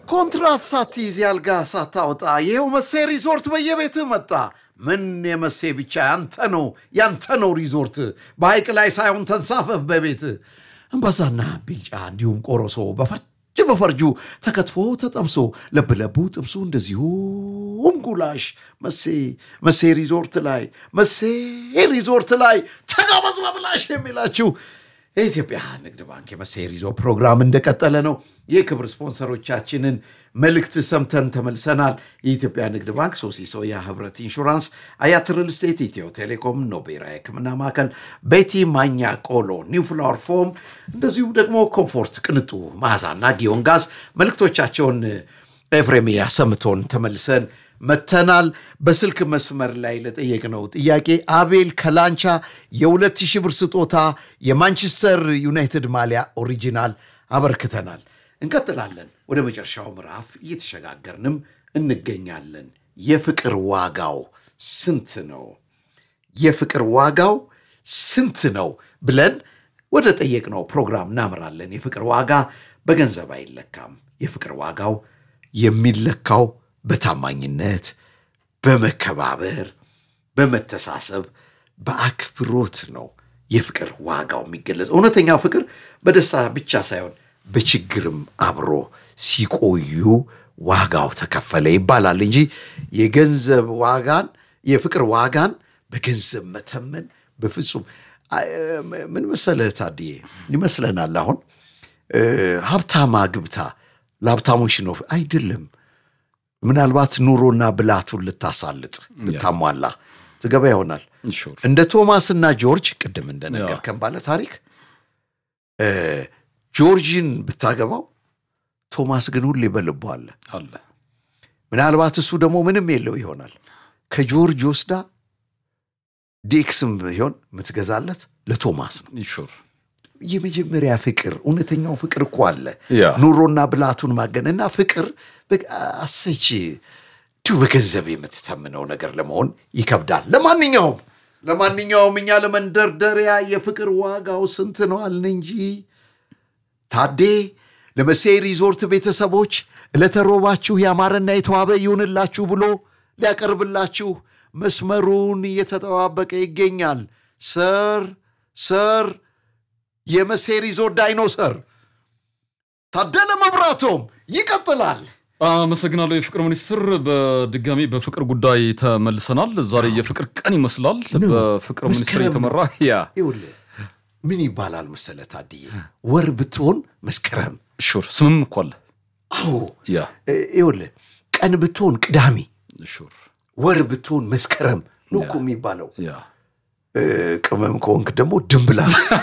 ኮንትራት ሳትይዝ ያልጋ ሳታወጣ ይኸው መሴ ሪዞርት በየቤትህ መጣ። ምን የመሴ ብቻ ያንተ ነው ያንተ ነው ሪዞርት። በሐይቅ ላይ ሳይሆን ተንሳፈፍ በቤት አምባሳና ቢልጫ እንዲሁም ቆሮሶ በፈርጅ በፈርጁ ተከትፎ ተጠብሶ ለብለቡ ጥብሱ እንደዚሁም ጉላሽ መሴ መሴ ሪዞርት ላይ መሴ ሪዞርት ላይ ተጋበዝ በብላሽ የሚላችሁ የኢትዮጵያ ንግድ ባንክ የመሴ ሪዞርት ፕሮግራም እንደቀጠለ ነው። የክብር ስፖንሰሮቻችንን መልእክት ሰምተን ተመልሰናል። የኢትዮጵያ ንግድ ባንክ፣ ሶሲ ሶያ፣ ህብረት ኢንሹራንስ፣ አያት ሪል ስቴት፣ ኢትዮ ቴሌኮም፣ ኖቤራ የሕክምና ማዕከል፣ ቤቲ ማኛ ቆሎ፣ ኒው ፍላወር ፎም፣ እንደዚሁም ደግሞ ኮምፎርት ቅንጡ መዓዛና ጊዮን ጋዝ መልእክቶቻቸውን ኤፍሬም ያሰምቶን ተመልሰን መተናል። በስልክ መስመር ላይ ለጠየቅነው ጥያቄ አቤል ከላንቻ የሁለት ሺህ ብር ስጦታ የማንቸስተር ዩናይትድ ማሊያ ኦሪጂናል አበርክተናል። እንቀጥላለን። ወደ መጨረሻው ምዕራፍ እየተሸጋገርንም እንገኛለን። የፍቅር ዋጋው ስንት ነው? የፍቅር ዋጋው ስንት ነው ብለን ወደ ጠየቅነው ፕሮግራም እናምራለን። የፍቅር ዋጋ በገንዘብ አይለካም። የፍቅር ዋጋው የሚለካው በታማኝነት፣ በመከባበር፣ በመተሳሰብ፣ በአክብሮት ነው። የፍቅር ዋጋው የሚገለጽ እውነተኛው ፍቅር በደስታ ብቻ ሳይሆን በችግርም አብሮ ሲቆዩ ዋጋው ተከፈለ ይባላል እንጂ የገንዘብ ዋጋን የፍቅር ዋጋን በገንዘብ መተመን በፍጹም ምን መሰለህ ታድዬ ይመስለናል አሁን ሀብታም አግብታ ለሀብታሞች ነው አይደለም ምናልባት ኑሮና ብላቱን ልታሳልጥ ልታሟላ ትገባ ይሆናል እንደ ቶማስና ጆርጅ ቅድም እንደነገርከን ባለ ታሪክ ጆርጅን ብታገባው ቶማስ ግን ሁሌ በልቦ አለ አለ ምናልባት እሱ ደግሞ ምንም የለው ይሆናል ከጆርጅ ወስዳ ዴክስም ቢሆን የምትገዛለት ለቶማስ ነው ሹር የመጀመሪያ ፍቅር እውነተኛው ፍቅር እኮ አለ ያ ኑሮና ብላቱን ማገን እና ፍቅር አሰች እንዲሁ በገንዘብ የምትተምነው ነገር ለመሆን ይከብዳል ለማንኛውም ለማንኛውም እኛ ለመንደርደሪያ የፍቅር ዋጋው ስንት ነው አልን እንጂ ታዴ ለመሴ ሪዞርት ቤተሰቦች ለተሮባችሁ ያማረና የተዋበ ይሁንላችሁ ብሎ ሊያቀርብላችሁ መስመሩን እየተጠባበቀ ይገኛል ሰር ሰር የመሴ ሪዞርት ዳይኖሰር ታደለ መብራቶም ይቀጥላል አመሰግናለሁ የፍቅር ሚኒስትር በድጋሚ በፍቅር ጉዳይ ተመልሰናል ዛሬ የፍቅር ቀን ይመስላል በፍቅር ሚኒስትር መስከረም የተመራ ያ ይኸውልህ ምን ይባላል መሰለ ታድዬ ወር ብትሆን መስከረም ሹር ስምም እኮ አለ አዎ ያ እ፣ ይኸውልህ ቀን ብትሆን ቅዳሜ ሹር ወር ብትሆን መስከረም ነው እኮ የሚባለው ያ እ፣ ቅመም ከሆንክ ደግሞ ድንብላ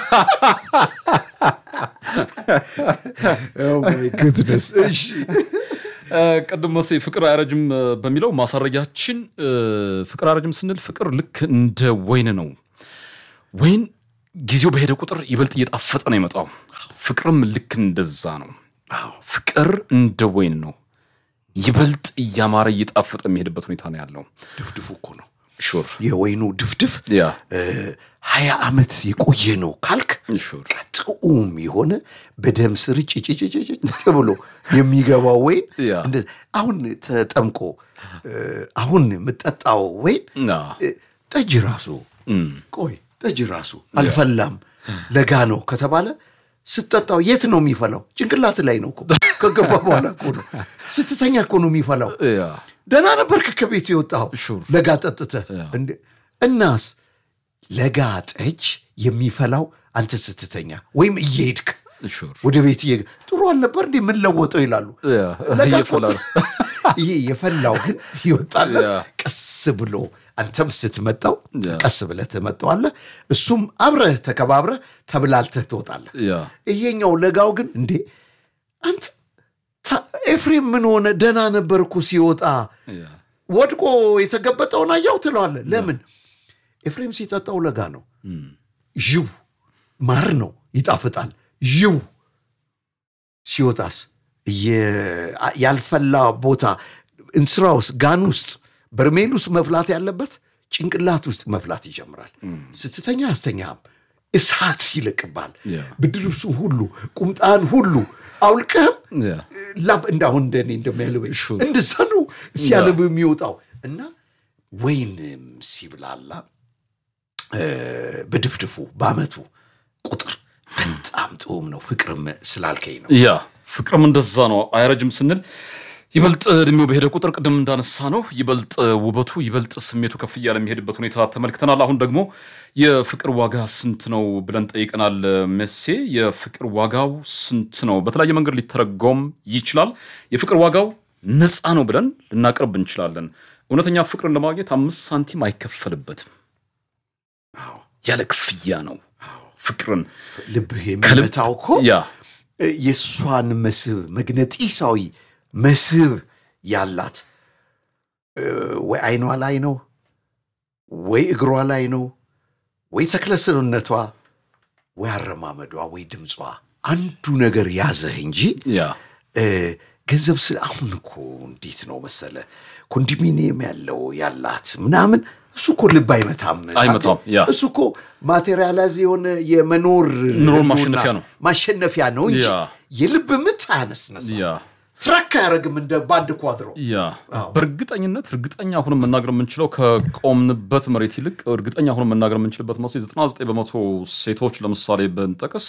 ግድነስ እሺ እ፣ ቅድም መሴ ፍቅር አያረጅም እ፣ በሚለው ማሳረጊያችን እ፣ ፍቅር አያረጅም ስንል ፍቅር ልክ እንደ ወይን ነው ወይን ጊዜው በሄደ ቁጥር ይበልጥ እየጣፈጠ ነው የመጣው ፍቅርም ልክ እንደዛ ነው አዎ ፍቅር እንደ ወይን ነው ይበልጥ እያማረ እየጣፈጠ የሚሄድበት ሁኔታ ነው ያለው ድፍድፉ እኮ ነው ሹር የወይኑ ድፍድፍ ያ እ፣ ሀያ ዓመት የቆየ ነው ካልክ ሹር ጥዑም የሆነ በደም ስር ጭጭጭጭጭ ብሎ የሚገባው ወይን ያ እንደ- አሁን ተጠምቆ እ፣ አሁን የምጠጣው ወይን ና እ፣ ጠጅ ራሱ ቆይ ጠጅ ራሱ አልፈላም ለጋ ነው ከተባለ ስትጠጣው የት ነው የሚፈላው? ጭንቅላት ላይ ነው እኮ ከገባ በኋላ እኮ ነው ስትተኛ እኮ ነው የሚፈላው። ያ ደህና ነበርክ ከቤቱ የወጣው ሹር። ለጋ ጠጥተህ እንዴ? እናስ ለጋ ጠጅ የሚፈላው አንተ ስትተኛ ወይም እየሄድክ ሹር ወደ ቤት እየ ጥሩ አልነበር እንዴ ምን ለወጠው ይላሉ። ያ ለጋ እየፈላ ነው። ይሄ የፈላው ግን ይወጣለት ያ። ቀስ ብሎ አንተም ስትመጣው ያ። ቀስ ብለህ ትመጣዋለህ። እሱም አብረህ ተከባብረህ ተብላልተህ ትወጣለህ። ያ ይሄኛው ለጋው ግን እንዴ አንተ ታ- ኤፍሬም ምን ሆነ? ደህና ነበር እኮ ሲወጣ ያ ወድቆ የተገበጠውን አያው ትለዋለህ። ለምን ኤፍሬም ሲጠጣው ለጋ ነው። ዥው ማር ነው ይጣፍጣል። ዥው ሲወጣስ እየ- ያልፈላ ቦታ እንስራ ውስጥ ጋን ውስጥ በርሜል ውስጥ መፍላት ያለበት ጭንቅላት ውስጥ መፍላት ይጀምራል። ስትተኛ አስተኛም እሳት ይለቅባል። ያ ብርድ ልብሱ ሁሉ ቁምጣን ሁሉ አውልቀህም ያ ላብ እንዳሁን እንደኔ እንደሚያልበኝ Sure. እንደዛ ነው ሲያልብ የሚወጣው እና ወይንም ሲብላላ እ፣ በድፍድፉ በአመቱ ቁጥር በጣም ጥዑም ነው። ፍቅርም ስላልከኝ ነው። ያ ፍቅርም እንደዛ ነው። አይረጅም ስንል ይበልጥ እድሜው በሄደ ቁጥር ቅድም እንዳነሳ ነው ይበልጥ ውበቱ ይበልጥ ስሜቱ ከፍ እያለ የሚሄድበት ሁኔታ ተመልክተናል። አሁን ደግሞ የፍቅር ዋጋ ስንት ነው ብለን ጠይቀናል። መሴ የፍቅር ዋጋው ስንት ነው? በተለያየ መንገድ ሊተረጎም ይችላል። የፍቅር ዋጋው ነፃ ነው ብለን ልናቀርብ እንችላለን። እውነተኛ ፍቅርን ለማግኘት አምስት ሳንቲም አይከፈልበትም። አዎ፣ ያለ ክፍያ ነው ፍቅርን ልብህ ከልብ የሚመታው እኮ ያ እ፣ የእሷን መስህብ መግነጢሳዊ መስህብ ያላት እ፣ ወይ አይኗ ላይ ነው ወይ እግሯ ላይ ነው ወይ ተክለሰውነቷ ወይ አረማመዷ ወይ ድምጿ አንዱ ነገር ያዘህ እንጂ ያ እ፣ ገንዘብ ስ አሁን እኮ እንዴት ነው መሰለ ኮንዶሚኒየም ያለው ያላት ምናምን እሱ እኮ ልብ አይመታም አይመታም፣ ያ። እሱ እኮ ማቴሪያላይዝ የሆነ የመኖር ኑሮን ህልውና ማሸነፊያ ነው። ማሸነፊያ ነው እንጂ ያ። የልብ ምት አያነስነሳ ያ ትራክ አያደርግም እንደ ባንድ ኳድሮ ያ በእርግጠኝነት እርግጠኛ አሁን መናገር የምንችለው ከቆምንበት መሬት ይልቅ እርግጠኛ አሁን መናገር የምንችልበት መስ 99 በመቶ ሴቶች ለምሳሌ ብንጠቅስ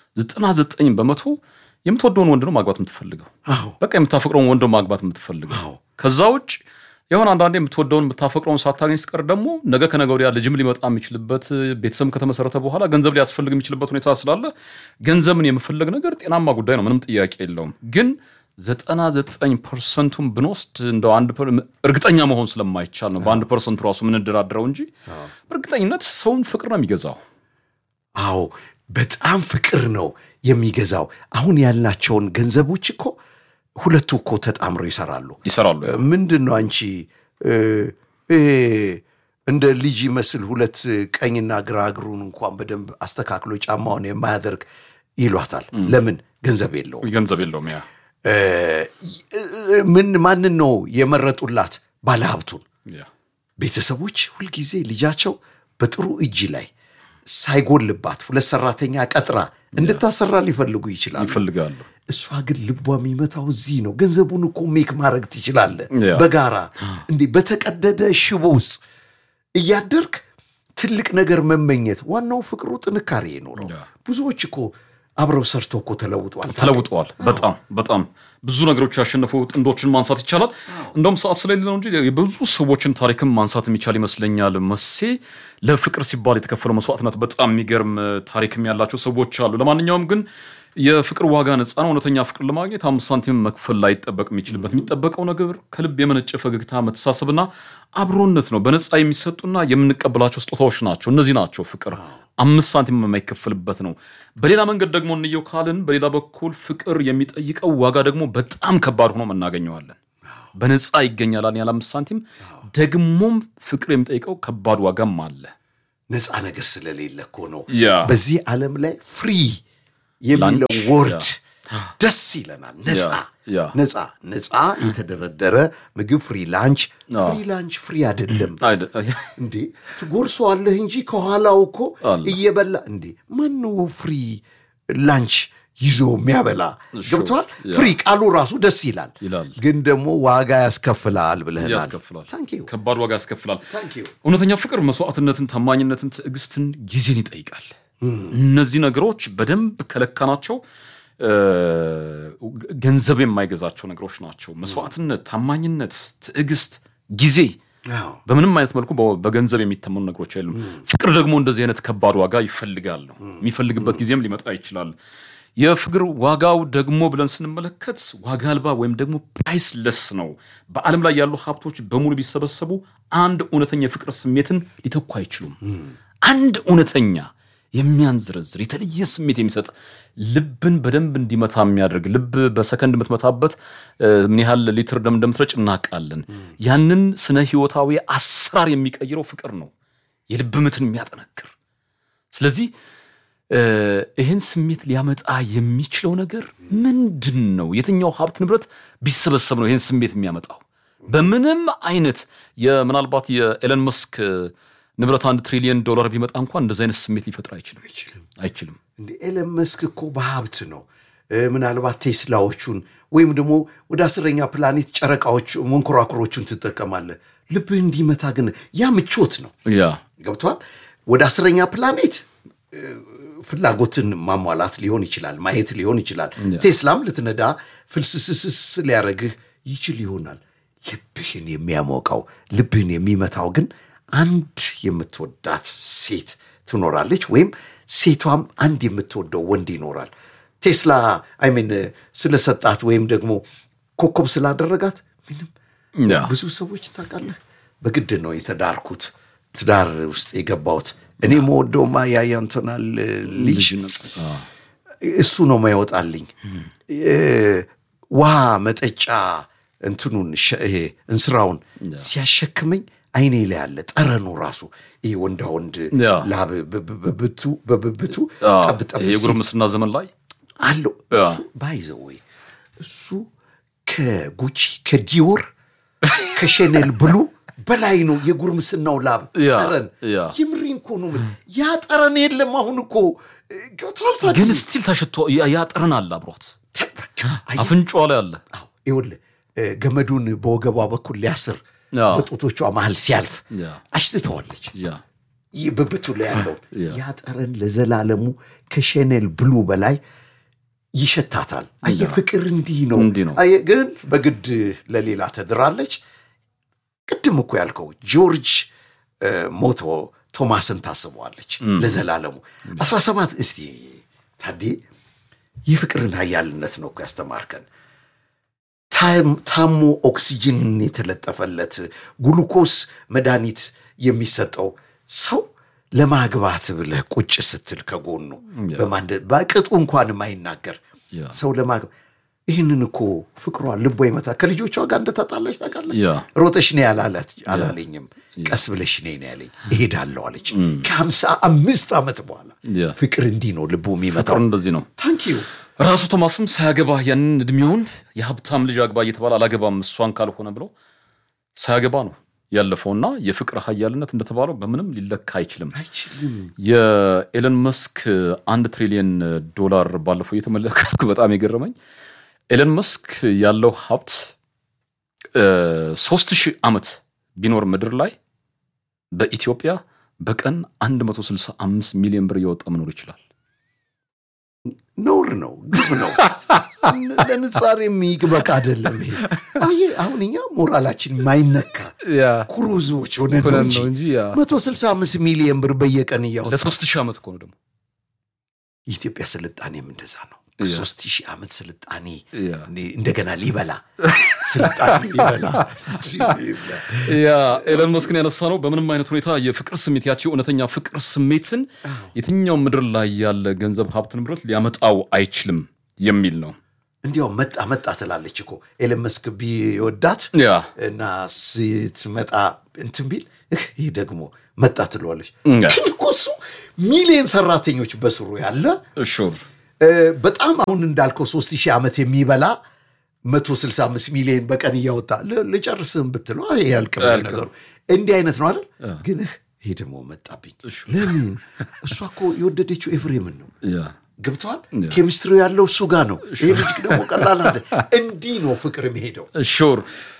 99 በመቶ የምትወደውን ወንድ ነው ማግባት የምትፈልገው። አዎ በቃ የምታፈቅረውን ወንድ ነው ማግባት የምትፈልገው። አዎ ከዛ ውጭ የሆነ አንዳንዴ የምትወደውን የምታፈቅረውን ሳታገኝ ስቀር ደግሞ ነገ ከነገ ወዲያ ልጅም ሊመጣ የሚችልበት ቤተሰብ ከተመሰረተ በኋላ ገንዘብ ሊያስፈልግ የሚችልበት ሁኔታ ስላለ ገንዘብን የመፈለግ ነገር ጤናማ ጉዳይ ነው፣ ምንም ጥያቄ የለውም። ግን ዘጠና ዘጠኝ ፐርሰንቱን ብንወስድ እንደው አንድ ፐር- እርግጠኛ መሆን ስለማይቻል ነው በአንድ ፐርሰንቱ ራሱ የምንደራደረው እንጂ በእርግጠኝነት ሰውን ፍቅር ነው የሚገዛው። አዎ በጣም ፍቅር ነው የሚገዛው አሁን ያልናቸውን ገንዘቦች እኮ ሁለቱ እኮ ተጣምረው ይሰራሉ ይሰራሉ። ምንድን ነው አንቺ እ፣ እ፣ እንደ ልጅ ይመስል ሁለት ቀኝና ግራ እግሩን እንኳን በደንብ አስተካክሎ ጫማውን የማያደርግ ይሏታል ለምን ገንዘብ የለውም ገንዘብ የለውም። ያ እ፣ እ፣ ምን ማንን ነው የመረጡላት ባለሀብቱን ያ ቤተሰቦች ሁልጊዜ ልጃቸው በጥሩ እጅ ላይ ሳይጎልባት ሁለት ሰራተኛ ቀጥራ እንድታሰራ ሊፈልጉ ይችላሉ ይፈልጋሉ። እሷ ግን ልቧ የሚመታው እዚህ ነው። ገንዘቡን እኮ ሜክ ማድረግ ትችላለህ ያ። በጋራ እንዴ፣ በተቀደደ ሽቦ ውስጥ እያደርግ ትልቅ ነገር መመኘት። ዋናው ፍቅሩ ጥንካሬ የኖረው ያ። ብዙዎች እኮ አብረው ሰርተው እኮ ተለውጧል። ተለውጠዋል። በጣም በጣም ብዙ ነገሮች ያሸነፉ ጥንዶችን ማንሳት ይቻላል። እንደውም ሰዓት ስለሌለ ነው እንጂ የብዙ ሰዎችን ታሪክም ማንሳት የሚቻል ይመስለኛል። መሴ ለፍቅር ሲባል የተከፈለው መስዋዕትነት በጣም የሚገርም ታሪክም ያላቸው ሰዎች አሉ። ለማንኛውም ግን የፍቅር ዋጋ ነፃ ነው። እውነተኛ ፍቅር ለማግኘት አምስት ሳንቲም መክፈል ላይጠበቅ የሚችልበት የሚጠበቀው ነገር ከልብ የመነጨ ፈገግታ፣ መተሳሰብና አብሮነት ነው። በነፃ የሚሰጡና የምንቀበላቸው ስጦታዎች ናቸው። እነዚህ ናቸው ፍቅር አምስት ሳንቲም የማይከፈልበት ነው። በሌላ መንገድ ደግሞ እንየው ካልን በሌላ በኩል ፍቅር የሚጠይቀው ዋጋ ደግሞ በጣም ከባድ ሆኖ እናገኘዋለን። በነፃ ይገኛል ያለ አምስት ሳንቲም ደግሞም ፍቅር የሚጠይቀው ከባድ ዋጋም አለ። ነፃ ነገር ስለሌለ እኮ ነው። ያ በዚህ ዓለም ላይ ፍሪ የሚለው ላንች፣ ወርድ ደስ ይለናል። ነፃ ያ ነፃ ነፃ የተደረደረ ምግብ ፍሪ ላንች። አዎ። ፍሪ ላንች ፍሪ አይደለም አይደ- እንዴ ትጎርሰዋለህ እንጂ ከኋላው እኮ አለ። እየበላ እንዴ ማነው ፍሪ ላንች ይዞ የሚያበላ ገብተዋል። ያ። ፍሪ ቃሉ ራሱ ደስ ይላል፣ ይላል። ግን ደግሞ ዋጋ ያስከፍላል ብለህናል። ያስከፍላል። ታንክ ዩ ከባድ ዋጋ ያስከፍላል። ታንክ ዩ እውነተኛ ፍቅር መስዋዕትነትን፣ ታማኝነትን፣ ትዕግስትን፣ ጊዜን ይጠይቃል። እነዚህ ነገሮች በደንብ ከለካናቸው እ፣ ገንዘብ የማይገዛቸው ነገሮች ናቸው። መስዋዕትነት፣ ታማኝነት፣ ትዕግስት፣ ጊዜ አዎ በምንም አይነት መልኩ በ- በገንዘብ የሚተመኑ ነገሮች አይሉም። ፍቅር ደግሞ እንደዚህ አይነት ከባድ ዋጋ ይፈልጋል ነው የሚፈልግበት ጊዜም ሊመጣ ይችላል። የፍቅር ዋጋው ደግሞ ብለን ስንመለከት ዋጋ አልባ ወይም ደግሞ ፕራይስለስ ነው። በዓለም ላይ ያሉ ሀብቶች በሙሉ ቢሰበሰቡ አንድ እውነተኛ የፍቅር ስሜትን ሊተኩ አይችሉም። አንድ እውነተኛ የሚያንዝረዝር የተለየ ስሜት የሚሰጥ ልብን በደንብ እንዲመታ የሚያደርግ ልብ በሰከንድ የምትመታበት እ፣ ምን ያህል ሊትር ደም እንደምትረጭ እናውቃለን። ያንን ስነ ህይወታዊ አሰራር የሚቀይረው ፍቅር ነው፣ የልብ ምትን የሚያጠነክር። ስለዚህ እ፣ ይህን ስሜት ሊያመጣ የሚችለው ነገር ምንድን ነው? የትኛው ሀብት ንብረት ቢሰበሰብ ነው ይህን ስሜት የሚያመጣው? በምንም አይነት የምናልባት የኤለን መስክ ንብረት አንድ ትሪሊየን ዶላር ቢመጣ እንኳን እንደዚህ አይነት ስሜት ሊፈጥር አይችልም አይችልም። አይችልም። እንደ ኤለን መስክ እኮ በሀብት ነው እ፣ ምናልባት ቴስላዎቹን ወይም ደግሞ ወደ አስረኛ ፕላኔት ጨረቃዎች መንኮራኩሮቹን ትጠቀማለህ። ልብህ እንዲመታ ግን ያ ምቾት ነው። ያ ገብቷል። ወደ አስረኛ ፕላኔት እ፣ ፍላጎትን ማሟላት ሊሆን ይችላል፣ ማየት ሊሆን ይችላል። ቴስላም ልትነዳ ፍልስስስስ ሊያደርግህ ይችል ይሆናል። ልብህን የሚያሞቀው ልብህን የሚመታው ግን አንድ የምትወዳት ሴት ትኖራለች፣ ወይም ሴቷም አንድ የምትወደው ወንድ ይኖራል። ቴስላ አይሜን ስለሰጣት ወይም ደግሞ ኮከብ ስላደረጋት ምንም ያ ብዙ ሰዎች ታውቃለህ፣ በግድ ነው የተዳርኩት ትዳር ውስጥ የገባሁት። እኔ መወደውማ ያያንተናል ልጅ ልጅነት አ፣ እሱ ነው ማይወጣልኝ። ውሃ መጠጫ እንትኑን ሸ- ይሄ እንስራውን ሲያሸክመኝ አይኔ ላይ ያለ ጠረኑ ራሱ ይሄ ወንዳ ወንድ ያ። ላብ በብብቱ በብብቱ አ፣ ጠብጠብ ይሄ የጉርምስና ዘመን ላይ አለው ያ። ባይዘው ወይ እሱ ከጉቺ ከዲዮር ከሸኔል ብሉ በላይ ነው የጉርምስናው ላብ ያ፣ ጠረን። ያ። የምሬን እኮ ነው የምልህ። ያ ጠረን የለም አሁን እኮ ገብቶሃል ታዲያ? ግን ስቲል ተሽቶ ያ- ያ ጠረን አለ አብሯት በቃ አየህ፣ አፍንጫዋ ላይ አለ አዎ፣ ይኸውልህ እ፣ ገመዱን በወገቧ በኩል ሊያስር ያ። በጡቶቿ መሀል ሲያልፍ ያ አሽትተዋለች። ያ ይህ ብብቱ ላይ ያለውን ያ። ያ ጠረን ለዘላለሙ ከሸኔል ብሉ በላይ ይሸታታል። አየህ ፍቅር እንዲህ ነው። እንዲህ ነው። አየህ ግን በግድ ለሌላ ተድራለች። ቅድም እኮ ያልከው ጆርጅ እ፣ ሞቶ ቶማስን ታስበዋለች ለዘላለሙ 17 እስቲ ታዴ የፍቅርን ኃያልነት ነው እኮ ያስተማርከን። ታም- ታሞ ኦክሲጅን የተለጠፈለት ግሉኮስ መድኃኒት የሚሰጠው ሰው ለማግባት ብለህ ቁጭ ስትል ከጎኑ በማንደ በቅጡ እንኳን የማይናገር ያ ሰው ለማግባት ይህንን እኮ ፍቅሯ ልቧ ይመታ ከልጆቿ ጋር እንደተጣላች ታውቃለህ። ያ ሮጠሽ ነይ አላላት አላለኝም። ቀስ ብለሽ ነይ ነው ያለኝ። እሄዳለሁ አለች። ከሀምሳ አምስት ዓመት በኋላ ያ ፍቅር እንዲህ ነው ልቡ የሚመታው። ፍቅር እንደዚህ ነው። ታንኪዩ ራሱ ቶማስም ሳያገባ ያንን እድሜውን የሀብታም ልጅ አግባ እየተባለ አላገባም እሷን ካልሆነ ብሎ ሳያገባ ነው ያለፈውና የፍቅር ኃያልነት እንደተባለው በምንም ሊለካ አይችልም። አይችልም። የኤለን መስክ አንድ ትሪሊየን ዶላር ባለፈው እየተመለከትኩ በጣም የገረመኝ ኤለን መስክ ያለው ሀብት ሶስት ሺህ ዓመት ቢኖር ምድር ላይ በኢትዮጵያ በቀን 165 ሚሊዮን ብር እየወጣ መኖር ይችላል። ነውር ነው፣ ግፍ ነው። ለንጻር የሚበቃ አይደለም ይሄ። አየህ አሁን እኛ ሞራላችን ማይነካ ያ ኩሩ ህዝቦች ሆነን ነው ሆነን እንጂ ነው እንጂ ያ መቶ ስልሳ አምስት ሚሊየን ብር በየቀን እያወጣ ለሶስት ሺህ ዓመት እኮ ነው ደግሞ የኢትዮጵያ ስልጣኔም እንደዛ ነው። ያ። ሶስት ሺህ ዓመት ስልጣኔ ያ እንደገና ሊበላ ስልጣኔ ሊበላ ያ ኤለን መስክን ያነሳ ነው። በምንም አይነት ሁኔታ የፍቅር ስሜት ያቺ እውነተኛ ፍቅር ስሜትን የትኛው ምድር ላይ ያለ ገንዘብ፣ ሀብት፣ ንብረት ሊያመጣው አይችልም የሚል ነው። እንዲያው መጣ መጣ ትላለች እኮ ኤለን መስክ ቢወዳት ያ እና ስትመጣ እንትን ቢል እህ ይህ ደግሞ መጣ ትለዋለች። ያ ግን እኮ እሱ ሚሊዮን ሰራተኞች በስሩ ያለ ሹር እ፣ በጣም አሁን እንዳልከው ሶስት ሺህ ዓመት የሚበላ 165 ሚሊዮን በቀን እያወጣ ል- ልጨርስህም ብትለው አይ ያልቅም አያልቅም። ነገሩ። እንዲህ አይነት ነው አይደል? ግን እህ ይሄ ደግሞ መጣብኝ። ለምን እሷ እኮ የወደደችው ኤፍሬምን ነው። ያ ገብተዋል። ኬሚስትሪ ያለው እሱ ጋር ነው። ይሄ ልጅ ደግሞ ቀላል አለ። እንዲህ ነው ፍቅር የሚሄደው። ሹር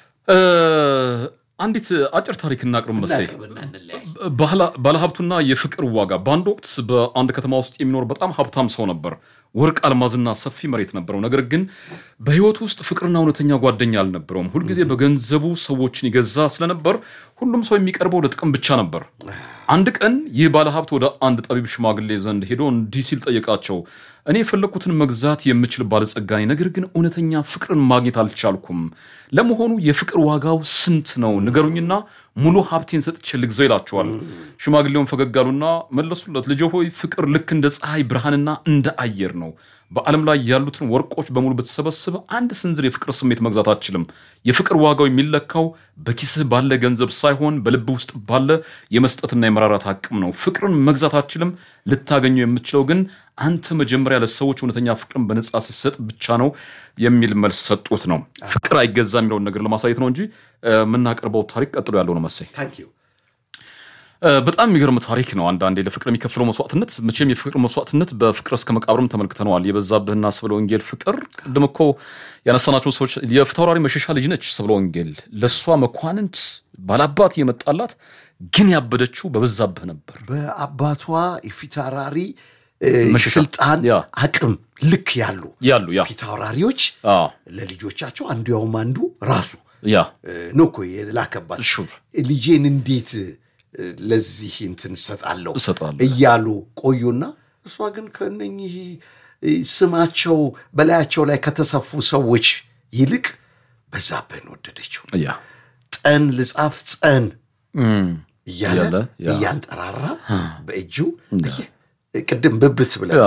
አንዲት አጭር ታሪክ እናቅርብ መሰለኝ። እናቅርብና እንለያይ። ባህላ- ባለሀብቱና የፍቅር ዋጋ በአንድ ወቅት በአንድ ከተማ ውስጥ የሚኖር በጣም ሀብታም ሰው ነበር። ወርቅ፣ አልማዝና ሰፊ መሬት ነበረው። ነገር ግን በሕይወቱ ውስጥ ፍቅርና እውነተኛ ጓደኛ አልነበረውም። ሁልጊዜ በገንዘቡ ሰዎችን ይገዛ ስለነበር ሁሉም ሰው የሚቀርበው ለጥቅም ብቻ ነበር። አንድ ቀን ይህ ባለሀብት ወደ አንድ ጠቢብ ሽማግሌ ዘንድ ሄዶ እንዲህ ሲል ጠየቃቸው። እኔ የፈለግኩትን መግዛት የምችል ባለጸጋ ነኝ፣ ነገር ግን እውነተኛ ፍቅርን ማግኘት አልቻልኩም። ለመሆኑ የፍቅር ዋጋው ስንት ነው? ንገሩኝና ሙሉ ሀብቴን ሰጥቼ ልግዛው ይላቸዋል። ሽማግሌውን ፈገግ አሉና መለሱለት፣ ልጄ ሆይ ፍቅር ልክ እንደ ፀሐይ ብርሃንና እንደ አየር ነው። በዓለም ላይ ያሉትን ወርቆች በሙሉ ብትሰበስብ አንድ ስንዝር የፍቅር ስሜት መግዛት አትችልም። የፍቅር ዋጋው የሚለካው በኪስህ ባለ ገንዘብ ሳይሆን በልብ ውስጥ ባለ የመስጠትና የመራራት አቅም ነው። ፍቅርን መግዛት አትችልም። ልታገኘው የምትችለው ግን አንተ መጀመሪያ ለሰዎች እውነተኛ ፍቅርን በነጻ ስትሰጥ ብቻ ነው የሚል መልስ ሰጡት ነው። ፍቅር አይገዛ የሚለውን ነገር ለማሳየት ነው እንጂ እ፣ የምናቀርበው ታሪክ ቀጥሎ ያለው ነው መሰለኝ። ታንክ ዩ። እ፣ በጣም የሚገርም ታሪክ ነው። አንዳንዴ ለፍቅር የሚከፍለው መስዋዕትነት መቼም የፍቅር መስዋዕትነት በፍቅር እስከ መቃብርም ተመልክተነዋል። የበዛብህና ስብለ ወንጌል ፍቅር ቅድም እኮ ያነሳናቸው ሰዎች የፊታውራሪ መሸሻ ልጅ ነች ስብለ ወንጌል። ለእሷ መኳንንት ባላባት የመጣላት ግን ያበደችው በበዛብህ ነበር። በአባቷ የፊታውራሪ እ፣ መሸሻ። ስልጣን ያ። አቅም ልክ ያሉ ያሉ ያ ፊታውራሪዎች አ ለልጆቻቸው አንዱ ያውም አንዱ ራሱ ያ እ፣ ነው እኮ የላከባት ሹር ልጄን እንዴት እ፣ ለዚህ እንትን እሰጣለሁ እሰጣለሁ። እያሉ ቆዩና እሷ ግን ከነኚህ እ፣ ስማቸው በላያቸው ላይ ከተሰፉ ሰዎች ይልቅ በዛብህን ወደደችው። ያ ጠን ልጻፍ ጸን እም፣ እያለ እያለ ያ። እያንጠራራ በእጁ እየ- ቅድም ብብት ብለ ያ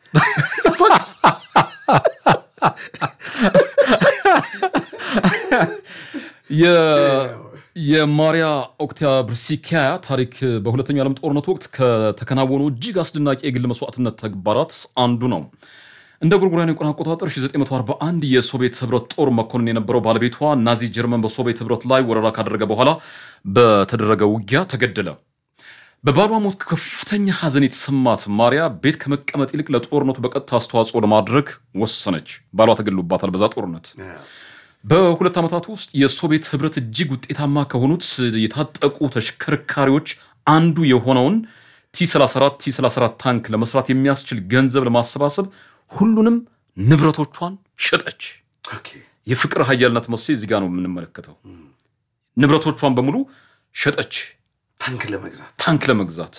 የ- የማሪያ ኦክቲያብርሲካያ ታሪክ በሁለተኛው ዓለም ጦርነት ወቅት ከተከናወኑ እጅግ አስደናቂ የግል መስዋዕትነት ተግባራት አንዱ ነው። እንደ ጎርጎሮሳውያን የቀን አቆጣጠር 1941 የሶቪየት ህብረት ጦር መኮንን የነበረው ባለቤቷ ናዚ ጀርመን በሶቪየት ህብረት ላይ ወረራ ካደረገ በኋላ በተደረገ ውጊያ ተገደለ። በባሏ ሞት ከፍተኛ ሐዘን የተሰማት ማሪያ ቤት ከመቀመጥ ይልቅ ለጦርነቱ በቀጥታ አስተዋጽኦ ለማድረግ ወሰነች። ባሏ ተገድሎባታል በዛ ጦርነት። በሁለት ዓመታት ውስጥ የሶቪየት ህብረት እጅግ ውጤታማ ከሆኑት የታጠቁ ተሽከርካሪዎች አንዱ የሆነውን ቲ34 ቲ34 ታንክ ለመስራት የሚያስችል ገንዘብ ለማሰባሰብ ሁሉንም ንብረቶቿን ሸጠች። የፍቅር ሀያልነት መሴ እዚህ ጋር ነው የምንመለከተው። ንብረቶቿን በሙሉ ሸጠች ታንክ ለመግዛት ታንክ ለመግዛት።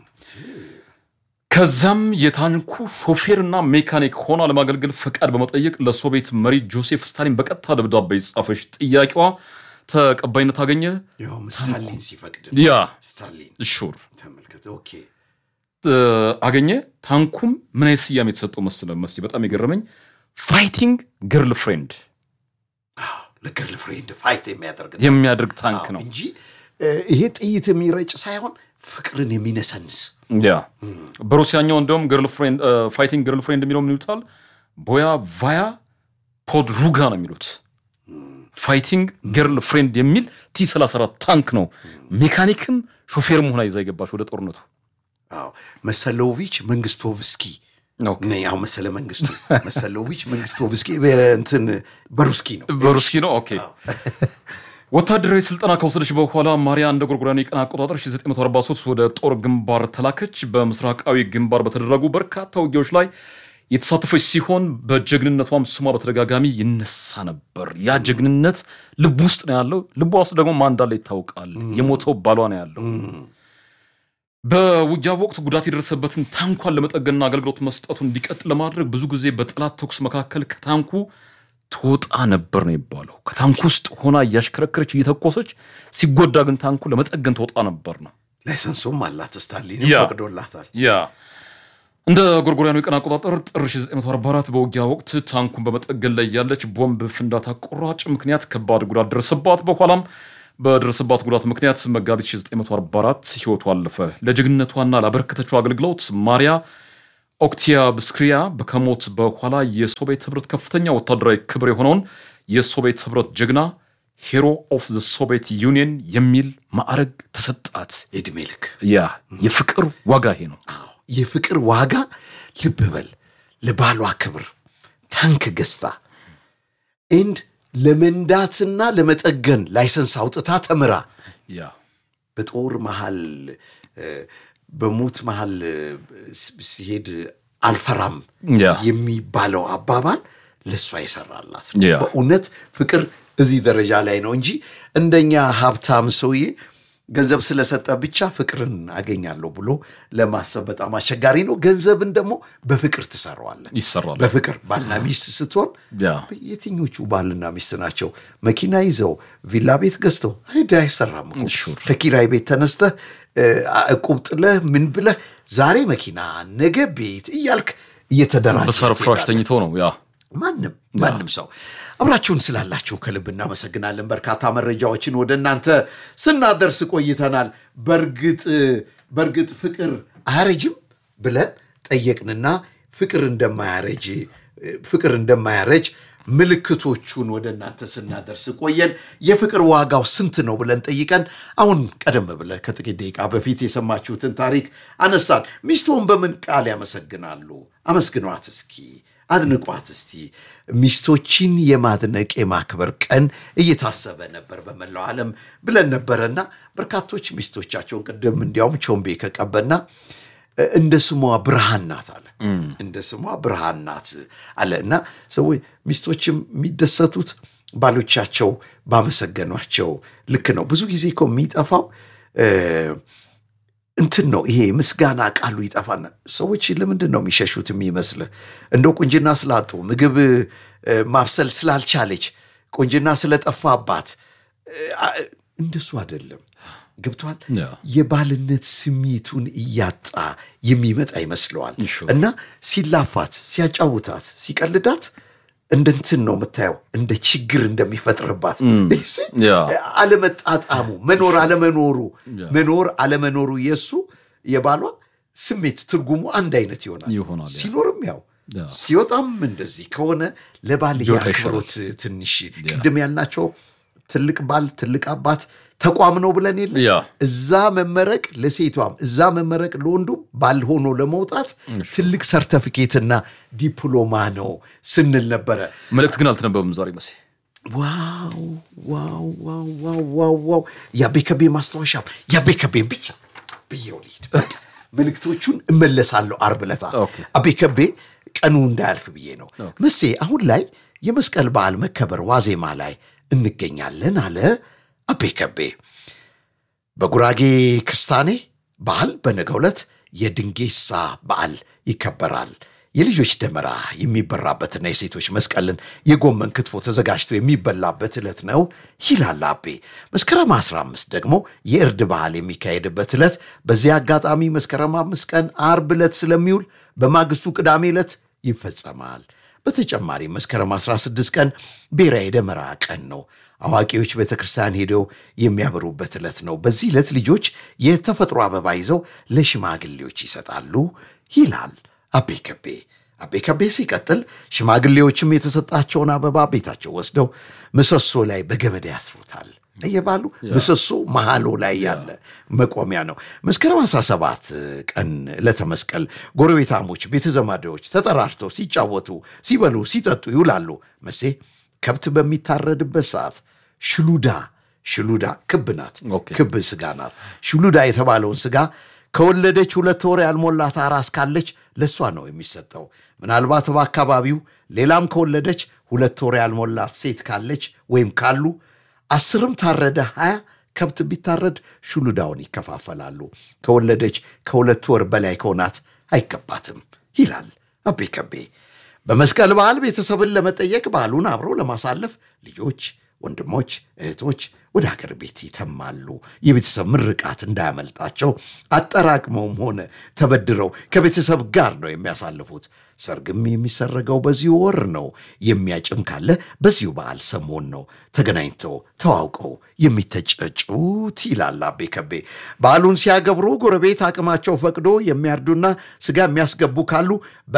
ከዛም የታንኩ ሾፌርና ሜካኒክ ሆና ለማገልገል ፈቃድ በመጠየቅ ለሶቪየት መሪ ጆሴፍ ስታሊን በቀጥታ ደብዳቤ ጻፈች። ጥያቄዋ ተቀባይነት አገኘ። ያውም ስታሊን ሲፈቅድ ያ ስታሊን ሹር ተመልከተ። ኦኬ እ፣ አገኘ። ታንኩም ምን አይነት ስያሜ የተሰጠው መስለ መስ በጣም የገረመኝ ፋይቲንግ ገርል ፍሬንድ አዎ፣ ለገርል ፍሬንድ ፋይት የሚያደርግ የሚያደርግ ታንክ አዎ፣ ነው። እንጂ እ፣ ይሄ ጥይት የሚረጭ ሳይሆን ፍቅርን የሚነሰንስ ያ በሩሲያኛው እንደውም ፋይቲንግ ገርል ፍሬንድ የሚለው ምን ይሉታል? ቦያ ቫያ ፖድሩጋ ነው የሚሉት። ፋይቲንግ ገርል ፍሬንድ የሚል ቲ 34 ታንክ ነው። ሜካኒክም ሾፌርም ሆና ይዛ የገባች ወደ ጦርነቱ። አዎ፣ መሰሎቪች መንግስቶቭስኪ ኦኬ። ነ ያው መሰለ መንግስቱ መሰሎቪች መንግስቶቭስኪ እንትን በሩስኪ ነው በሩስኪ ነው። ኦኬ ወታደራዊ ስልጠና ከወሰደች በኋላ ማሪያ እንደ ጎርጎሮሳውያን የቀን አቆጣጠር 1943 ወደ ጦር ግንባር ተላከች። በምስራቃዊ ግንባር በተደረጉ በርካታ ውጊያዎች ላይ የተሳተፈች ሲሆን በጀግንነቷም ስሟ በተደጋጋሚ ይነሳ ነበር። ያ ጀግንነት ልብ ውስጥ ነው ያለው። ልቧ ውስጥ ደግሞ ማን እንዳለ ይታወቃል። የሞተው ባሏ ነው ያለው። በውጊያ ወቅት ጉዳት የደረሰበትን ታንኳን ለመጠገንና አገልግሎት መስጠቱ እንዲቀጥል ለማድረግ ብዙ ጊዜ በጠላት ተኩስ መካከል ከታንኩ ትወጣ ነበር ነው የሚባለው። ከታንኩ ውስጥ ሆና እያሽከረከረች እየተኮሰች፣ ሲጎዳ ግን ታንኩ ለመጠገን ትወጣ ነበር ነው። ላይሰንሱም አላት ስታሊን ያ። ፈቅዶላታል ያ እንደ ጎርጎሪያኑ የቀን አቆጣጠር ጥር 1944 በውጊያ ወቅት ታንኩን በመጠገን ላይ ያለች ቦምብ ፍንዳታ ቁራጭ ምክንያት ከባድ ጉዳት ደረሰባት። በኋላም በደረሰባት ጉዳት ምክንያት መጋቢት 1944 ህይወቱ አለፈ። ለጀግንነቷና ላበረከተችው አገልግሎት ማሪያ ኦክቲያብስክሪያ ከሞት በኋላ የሶቪየት ህብረት ከፍተኛ ወታደራዊ ክብር የሆነውን የሶቪየት ህብረት ጀግና ሄሮ ኦፍ ዘ ሶቪየት ዩኒየን የሚል ማዕረግ ተሰጣት። የእድሜ ልክ ያ የፍቅር ዋጋ ይሄ ነው። አዎ፣ የፍቅር ዋጋ ልብ በል ለባሏ ክብር ታንክ ገዝታ ኤንድ ለመንዳትና ለመጠገን ላይሰንስ አውጥታ ተምራ ያ በጦር መሃል እ፣ በሞት መሃል እ፣ ስ- ሲሄድ አልፈራም ያ የሚባለው አባባል ለእሷ የሰራላት ያ። በእውነት ፍቅር እዚህ ደረጃ ላይ ነው እንጂ እንደኛ ሀብታም ሰውዬ ገንዘብ ስለሰጠ ብቻ ፍቅርን አገኛለሁ ብሎ ለማሰብ በጣም አስቸጋሪ ነው። ገንዘብን ደግሞ በፍቅር ትሰራዋለን። ይሰራል። በፍቅር ባልና ሚስት ስትሆን ያ የትኞቹ ባልና ሚስት ናቸው መኪና ይዘው ቪላ ቤት ገዝተው አይደ አይሰራም እኮ። ሹር። ከኪራይ ቤት ተነስተህ እ፣ እቁብ ጥለህ ምን ብለህ ዛሬ መኪና ነገ ቤት እያልክ እየተደራጀ በሳር ፍራሽ ተኝተው ነው ያ ማንም ማንም ሰው አብራችሁን ስላላችሁ ከልብ እናመሰግናለን። በርካታ መረጃዎችን ወደ እናንተ ስናደርስ ቆይተናል። በእርግጥ በእርግጥ ፍቅር አያረጅም ብለን ጠየቅንና ፍቅር እንደማያረጅ ፍቅር እንደማያረጅ ምልክቶቹን ወደ እናንተ ስናደርስ ቆየን። የፍቅር ዋጋው ስንት ነው ብለን ጠይቀን አሁን ቀደም ብለ ከጥቂት ደቂቃ በፊት የሰማችሁትን ታሪክ አነሳን። ሚስቶን በምን ቃል ያመሰግናሉ? አመስግኗት እስኪ አድንቋት እስቲ። ሚስቶችን የማድነቅ የማክበር ቀን እየታሰበ ነበር በመላው ዓለም ብለን ነበረና በርካቶች ሚስቶቻቸውን ቅድም እንዲያውም ቾምቤ ከቀበና እንደ ስሟ ብርሃን ናት አለ። እንደ ስሟ ብርሃን ናት አለ እና ሰዎች ሚስቶችም የሚደሰቱት ባሎቻቸው ባመሰገኗቸው ልክ ነው። ብዙ ጊዜ እኮ የሚጠፋው እንትን ነው ይሄ ምስጋና ቃሉ ይጠፋና ሰዎች ለምንድን ነው የሚሸሹት የሚመስልህ? እንደው ቁንጅና ስላጡ ምግብ ማብሰል ስላልቻለች ቁንጅና ስለጠፋባት እንደሱ አይደለም። ገብቷል። የባልነት ስሜቱን እያጣ የሚመጣ ይመስለዋል እና ሲላፋት፣ ሲያጫውታት፣ ሲቀልዳት እንደ እንትን ነው የምታየው፣ እንደ ችግር እንደሚፈጥርባት አለመጣጣሙ፣ መኖር አለመኖሩ መኖር አለመኖሩ የእሱ የባሏ ስሜት ትርጉሙ አንድ አይነት ይሆናል። ሲኖርም ያው ሲወጣም እንደዚህ ከሆነ ለባል የአክብሮት ትንሽ ቅድም ያልናቸው ትልቅ ባል ትልቅ አባት ተቋም ነው ብለን የለ እዛ መመረቅ ለሴቷም እዛ መመረቅ ለወንዱም ባል ሆኖ ለመውጣት ትልቅ ሰርተፊኬትና ዲፕሎማ ነው ስንል ነበረ። መልእክት ግን አልተነበበም ዛሬ መሴ። ዋው ዋው ዋው ዋው ዋው ዋው የአቤ ከቤ ማስታወሻ የአቤ ከቤን ብቻ ብዬው ልሂድ። መልእክቶቹን እመለሳለሁ አርብ ዕለት አቤ ከቤ ቀኑ እንዳያልፍ ብዬ ነው መሴ። አሁን ላይ የመስቀል በዓል መከበር ዋዜማ ላይ እንገኛለን አለ አቤ ከቤ። በጉራጌ ክስታኔ ባህል በነገው ዕለት የድንጌሳ በዓል ይከበራል። የልጆች ደመራ የሚበራበትና የሴቶች መስቀልን የጎመን ክትፎ ተዘጋጅቶ የሚበላበት ዕለት ነው ይላል አቤ። መስከረም 15 ደግሞ የእርድ ባህል የሚካሄድበት ዕለት። በዚህ አጋጣሚ መስከረም አምስት ቀን አርብ ዕለት ስለሚውል በማግስቱ ቅዳሜ ዕለት ይፈጸማል። በተጨማሪ መስከረም 16 ቀን ብሔራዊ የደመራ ቀን ነው። አዋቂዎች ቤተ ክርስቲያን ሄደው የሚያበሩበት ዕለት ነው። በዚህ ዕለት ልጆች የተፈጥሮ አበባ ይዘው ለሽማግሌዎች ይሰጣሉ ይላል አቤ ከቤ። አቤ ከቤ ሲቀጥል ሽማግሌዎችም የተሰጣቸውን አበባ ቤታቸው ወስደው ምሰሶ ላይ በገመድ ያስሩታል። እየባሉ ምሰሶ መሃሎ ላይ ያለ መቆሚያ ነው። መስከረም 17 ቀን ለተመስቀል ጎረቤታሞች፣ ቤተዘማዶች ተጠራርተው ሲጫወቱ፣ ሲበሉ፣ ሲጠጡ ይውላሉ። መሴ ከብት በሚታረድበት ሰዓት ሽሉዳ ሽሉዳ ክብ ናት፣ ክብ ስጋ ናት። ሽሉዳ የተባለውን ስጋ ከወለደች ሁለት ወር ያልሞላት አራስ ካለች ለእሷ ነው የሚሰጠው። ምናልባት በአካባቢው ሌላም ከወለደች ሁለት ወር ያልሞላት ሴት ካለች ወይም ካሉ አስርም ታረደ ሀያ ከብት ቢታረድ ሹሉዳውን ይከፋፈላሉ። ከወለደች ከሁለት ወር በላይ ከሆናት አይገባትም ይላል አቤ ከቤ። በመስቀል በዓል ቤተሰብን ለመጠየቅ በዓሉን አብሮ ለማሳለፍ ልጆች፣ ወንድሞች፣ እህቶች ወደ ሀገር ቤት ይተማሉ። የቤተሰብ ምርቃት እንዳያመልጣቸው አጠራቅመውም ሆነ ተበድረው ከቤተሰብ ጋር ነው የሚያሳልፉት። ሰርግም የሚሰረገው በዚሁ ወር ነው። የሚያጭም ካለ በዚሁ በዓል ሰሞን ነው ተገናኝተው ተዋውቀው የሚተጨጩት ይላል አቤ ከቤ። በዓሉን ሲያገብሩ ጎረቤት አቅማቸው ፈቅዶ የሚያርዱና ስጋ የሚያስገቡ ካሉ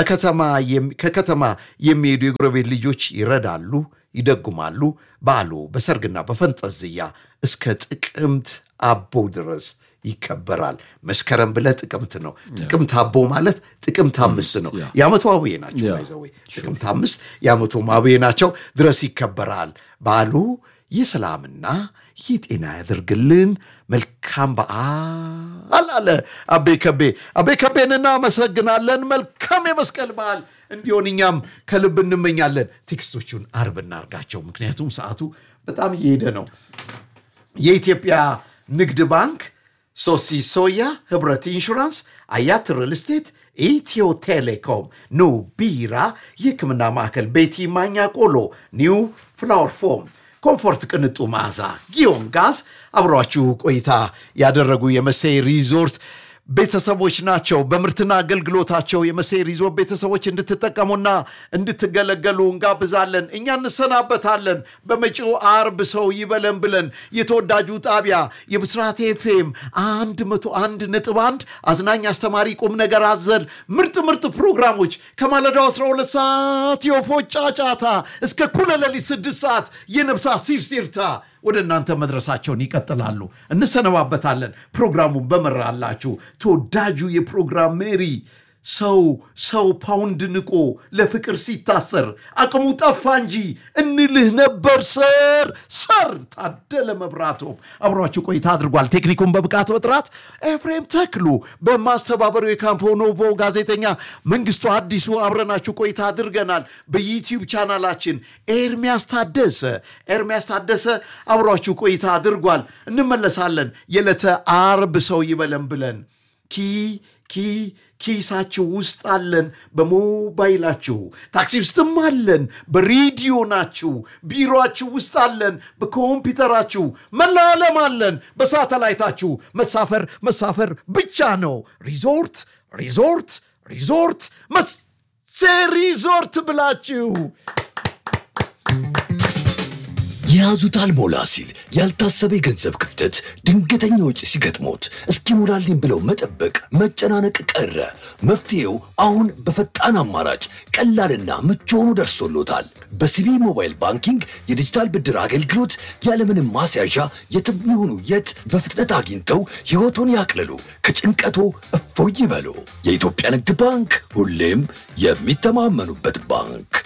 ከከተማ የሚሄዱ የጎረቤት ልጆች ይረዳሉ፣ ይደጉማሉ። በዓሉ በሰርግና በፈንጠዝያ እስከ ጥቅምት አቦ ድረስ ይከበራል። መስከረም ብለ ጥቅምት ነው። ጥቅምት አቦ ማለት ጥቅምት አምስት ነው። የዓመቱ አብዬ ናቸው። ይዘው ጥቅምት አምስት የዓመቱ አብዬ ናቸው ድረስ ይከበራል። በዓሉ የሰላምና የጤና ያደርግልን። መልካም በዓል አለ አቤ ከቤ። አቤ ከቤን እናመሰግናለን። መልካም የመስቀል በዓል እንዲሆን እኛም ከልብ እንመኛለን። ቴክስቶቹን አርብ እናርጋቸው፣ ምክንያቱም ሰዓቱ በጣም እየሄደ ነው። የኢትዮጵያ ንግድ ባንክ፣ ሶሲ ሶያ፣ ህብረት ኢንሹራንስ፣ አያት ሪል ስቴት፣ ኢትዮ ቴሌኮም፣ ኑ ቢራ፣ የህክምና ማዕከል፣ ቤቲ ማኛ ቆሎ፣ ኒው ፍላወር ፎም ኮምፎርት ቅንጡ መዓዛ፣ ጊዮን ጋዝ አብሯችሁ ቆይታ ያደረጉ የመሴ ሪዞርት ቤተሰቦች ናቸው። በምርትና አገልግሎታቸው የመሴ ሪዞርት ቤተሰቦች እንድትጠቀሙና እንድትገለገሉ እንጋብዛለን። እኛ እንሰናበታለን። በመጪው አርብ ሰው ይበለን ብለን የተወዳጁ ጣቢያ የብስራት ኤፍኤም 101 ነጥብ 1 አዝናኝ፣ አስተማሪ፣ ቁም ነገር አዘል ምርጥ ምርጥ ፕሮግራሞች ከማለዳው 12 ሰዓት የወፎች ጫጫታ እስከ እኩለ ሌሊት 6 ሰዓት የነፍሳት ሲርሲርታ ወደ እናንተ መድረሳቸውን ይቀጥላሉ። እንሰነባበታለን። ፕሮግራሙን በመራላችሁ ተወዳጁ የፕሮግራም ሜሪ ሰው ሰው ፓውንድ ንቆ ለፍቅር ሲታሰር አቅሙ ጠፋ እንጂ እንልህ ነበር ሰር ሰር ታደለ መብራቶም አብሯችሁ ቆይታ አድርጓል። ቴክኒኩን በብቃት በጥራት ኤፍሬም ተክሉ በማስተባበሩ የካምፖ ኖቮ ጋዜጠኛ መንግስቱ አዲሱ አብረናችሁ ቆይታ አድርገናል። በዩቲዩብ ቻናላችን ኤርሚያስ ታደሰ ኤርሚያስ ታደሰ አብሯችሁ ቆይታ አድርጓል። እንመለሳለን። የዕለተ አርብ ሰው ይበለን ብለን ኪ ኪ ኪሳችሁ ውስጥ አለን፣ በሞባይላችሁ ታክሲ ውስጥም አለን፣ በሬዲዮ ናችሁ፣ ቢሮአችሁ ውስጥ አለን፣ በኮምፒውተራችሁ መላ ዓለም አለን፣ በሳተላይታችሁ መሳፈር መሳፈር ብቻ ነው። ሪዞርት ሪዞርት ሪዞርት መሴ ሪዞርት ብላችሁ የያዙት አልሞላ ሲል ያልታሰበ የገንዘብ ክፍተት፣ ድንገተኛ ወጪ ሲገጥሞት እስኪሞላልኝ ብለው መጠበቅ፣ መጨናነቅ ቀረ። መፍትሄው አሁን በፈጣን አማራጭ ቀላልና ምቹ ሆኖ ደርሶሎታል። በሲቢ ሞባይል ባንኪንግ የዲጂታል ብድር አገልግሎት ያለምንም ማስያዣ የትም ይሁኑ የት በፍጥነት አግኝተው ሕይወቶን ያቅልሉ፣ ከጭንቀቶ እፎይ ይበሉ። የኢትዮጵያ ንግድ ባንክ ሁሌም የሚተማመኑበት ባንክ